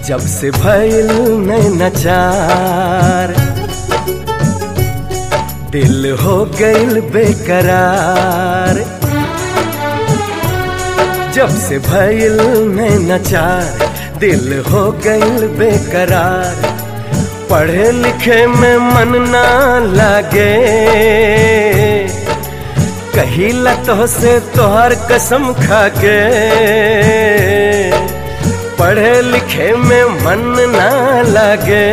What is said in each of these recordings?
जब से भइल नचार दिल हो गइल बेकरार जब से भइल नचार दिल हो गइल बेकरार पढ़े लिखे में मन ना लागे कही लतो से तोहर कसम खा के पढ़े लिखे में मन ना लगे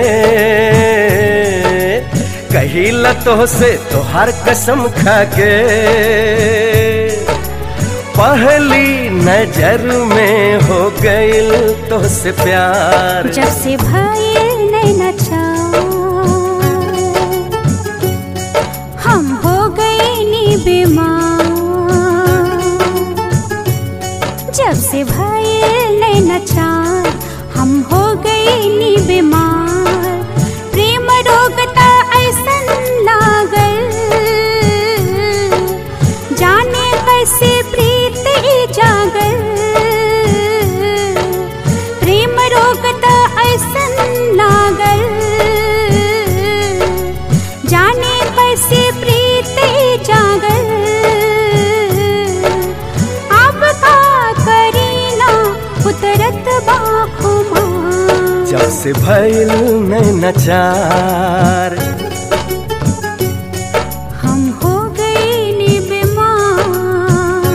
कही लतो से तोहर कसम खा के पहली नजर में हो गइल तो से प्यार जब से भइल नैना चार हम हो गए नी बीमार जब से भइल नैना चार हम हो गए नी बीमार प्रेम रोग त ऐसन लागल जाने कैसे प्रीत ई जागल प्रेम रोग त ऐसन लागल जाने कैसे प्रीत ई जागल अब का करीना उतरत बाखुमा जब से भइल नचार हम हो गए नी बीमार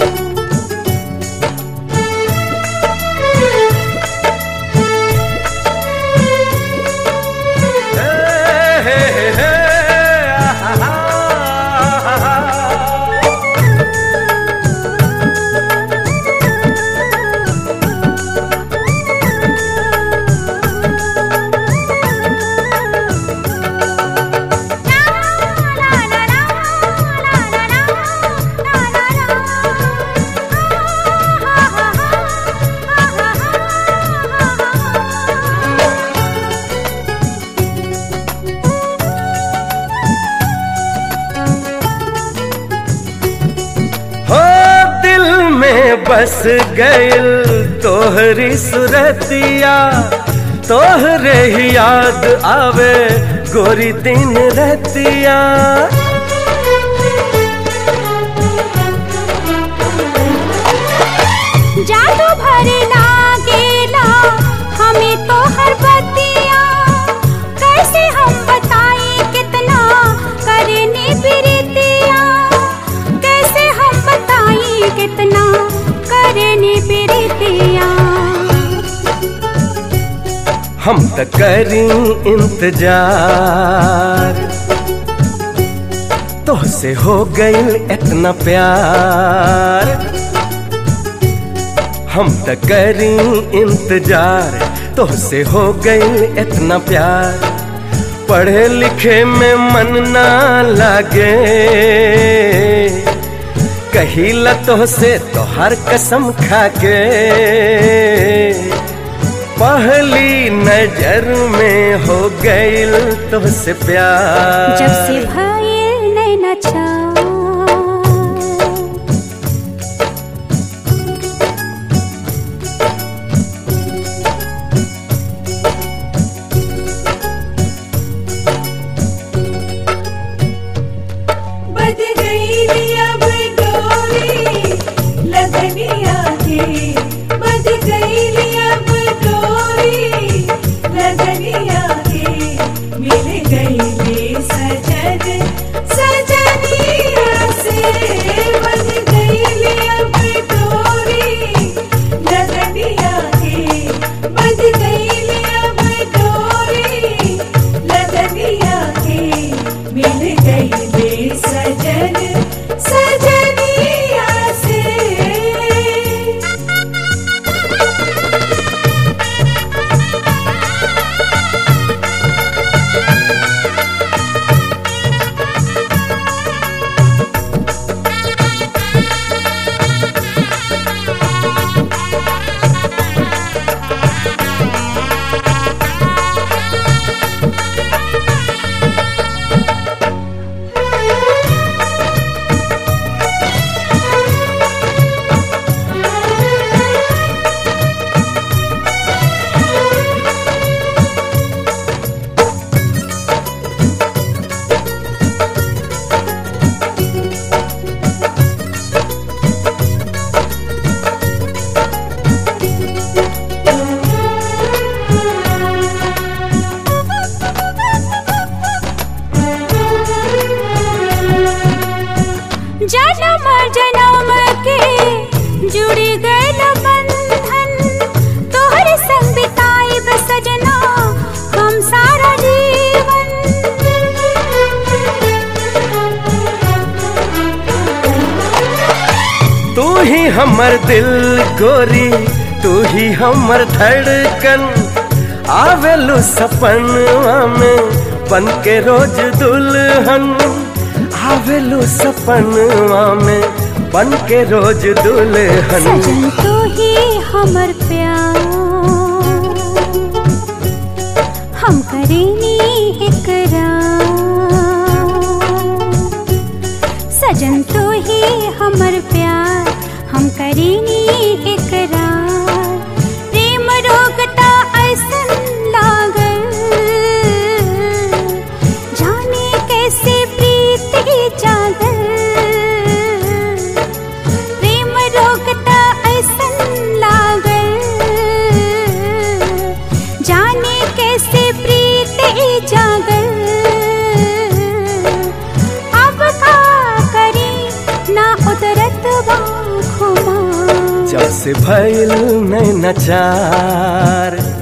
हो दिल में बस गइल तोहरी सुरतिया तोहरे ही याद आवे गोरी दिन रहतिया जादू भरे लागेला हमें तो हर बतिया कैसे हम बताएं कितना करने प्रीतिया कैसे हम बताएं कितना करने प्रीतिया हम त करी इंतजार तोहसे हो गइल इतना प्यार हम त करी इंतजार तोहसे हो गइल इतना प्यार पढ़े लिखे में मन ना लागे कही लतो से तोहर कसम खा के पहली नजर में हो गइल तुझसे प्यार जब से भइल नैना चार बद गई अब डोरी लगनिया के बद गई अब डोरी लगनिया के मिल गई ले सजन सजनिया से बद गई अब डोरी लगनिया के बद गई अब डोरी लगनिया के मिल गई ले सजन सजनिया से जन्म जन्म के जुड़ी गए बंधन तोहर संग बिताइब सजना हम सारा जीवन तू ही हमर दिल गोरी तू ही हमर धड़कन आवेलू सपनवा में बन के रोज दुल्हन आवेलू सपनवा में बन के रोज दुल्हन सजन तू ही हमर प्यार हम करेनी इकरार सजन तू ही हमर प्यार हम करेनी इकरार प्रेम रोगता ऐसन लागल जाने कैसे प्रीति जागल प्रेम रोकता ऐसन लागल जाने कैसे प्रीति जागल अब का करी ना उतरत बाखुमा जब से भइल नैना चार